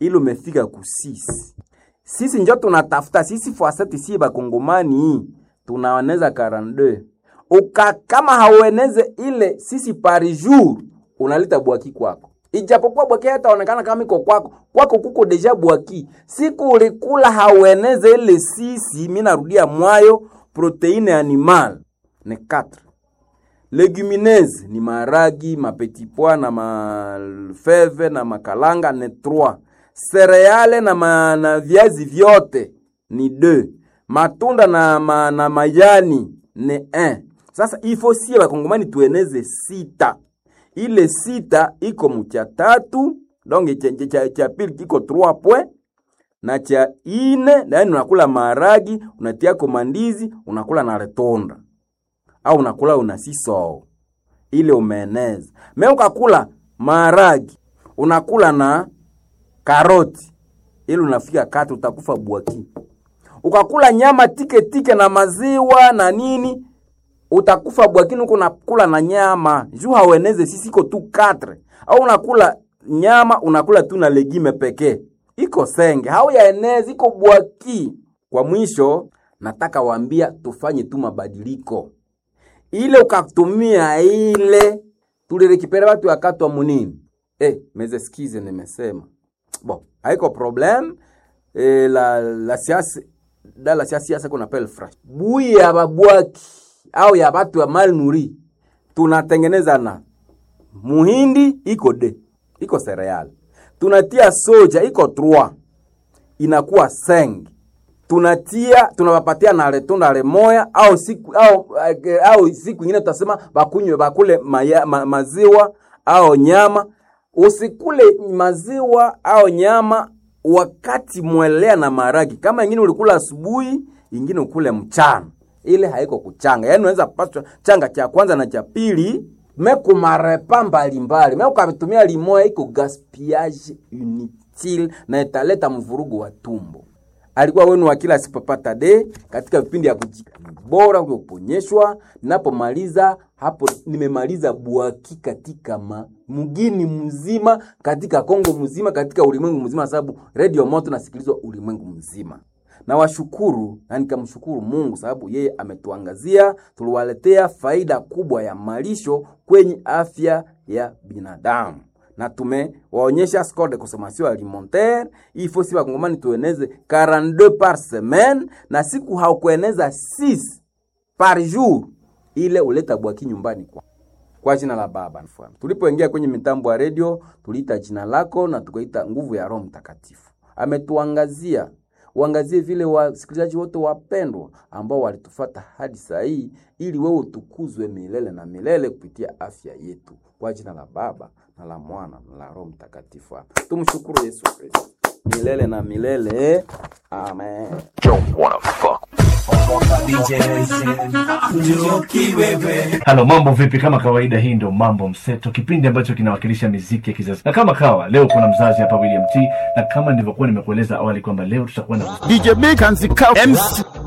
ili umefika ku 6 sisi njo tunatafuta sisi fuaseti si bakongomani tunaoneza 42 uka kama haueneze ile sisi par jour unaleta bwaki kwako ijapokuwa bwaki hataonekana kama iko kwako kwako kuko deja bwaki siku ulikula haueneze ile sisi mi narudia mwayo proteine animal ni 4 legumineuses ni maragi mapetit pois na mafeve na makalanga ni 3 sereale na, ma, na viazi vyote ni 2 matunda na, ma, na majani ni 1 sasa ifo sie bakongomani tueneze sita ile sita iko mucha tatu donc cha, cha, cha, cha pili kiko 3 point na cha ine yani unakula maragi unatiako mandizi unakula na retonda au unakula una sisoo ile umeeneza me ukakula maragi unakula na karoti ili unafika kati utakufa bwaki ukakula nyama tike tike na maziwa na nini utakufa bwakini huko unakula na nyama juu haueneze sisi iko tu 4 au unakula nyama unakula tu na legime pekee iko senge hauyaenezi iko bwaki kwa mwisho nataka waambia tufanye tu mabadiliko ile ukatumia ile tulirekipera watu wakatwa munini eh meze skize nimesema bon haiko problem eh, la la siasa da la siasa kuna pel fresh bui ya babwaki au ya batu ya mal nuri tunatengeneza na muhindi iko de iko cereal tunatia soja iko 3 inakuwa seng tunatia tunawapatia na letunda lemoya au siku au, au siku ingine tutasema bakunywe bakule maya, ma, maziwa au nyama usikule maziwa au nyama wakati mwelea na maragi kama ingine ulikula asubuhi ingine ukule mchana ile haiko kuchanga yaani unaweza paswa changa cha kwanza na cha pili mekumarepa mbalimbali me ukavitumia limoya iko gaspillage inutile na italeta mvurugu wa tumbo alikuwa wenu wa kila sipapata de katika vipindi ya kujika bora vya kuponyeshwa. Ninapomaliza hapo, nimemaliza bwaki katika ma, mgini mzima, katika Kongo mzima, katika ulimwengu mzima, sababu Radio Moto nasikilizwa ulimwengu mzima. Na washukuru na nikamshukuru Mungu sababu yeye ametuangazia, tuliwaletea faida kubwa ya malisho kwenye afya ya binadamu na tumewaonyesha score de consommation alimentaire il faut si wakongomani tueneze 42 par semaine na siku haukueneza 6 par jour ile uleta bwaki nyumbani kwa kwa jina la Baba mfano. Tulipoingia kwenye mitambo ya radio tuliita jina lako na tukaita nguvu ya Roho Mtakatifu. Ametuangazia uangazie vile wasikilizaji wote wapendwa ambao walitufata hadi saa hii, ili wewe utukuzwe milele na milele kupitia afya yetu, kwa jina la Baba na la Mwana na la Roho Mtakatifu. Tumshukuru Yesu Kristo milele na milele, amen. Halo, mambo vipi? Kama kawaida, hii ndio Mambo Mseto, kipindi ambacho kinawakilisha miziki ya kizazi. Na kama kawa leo kuna mzazi hapa William T, na kama nilivyokuwa nimekueleza awali kwamba leo tutakuwa na DJ Big and Zika MC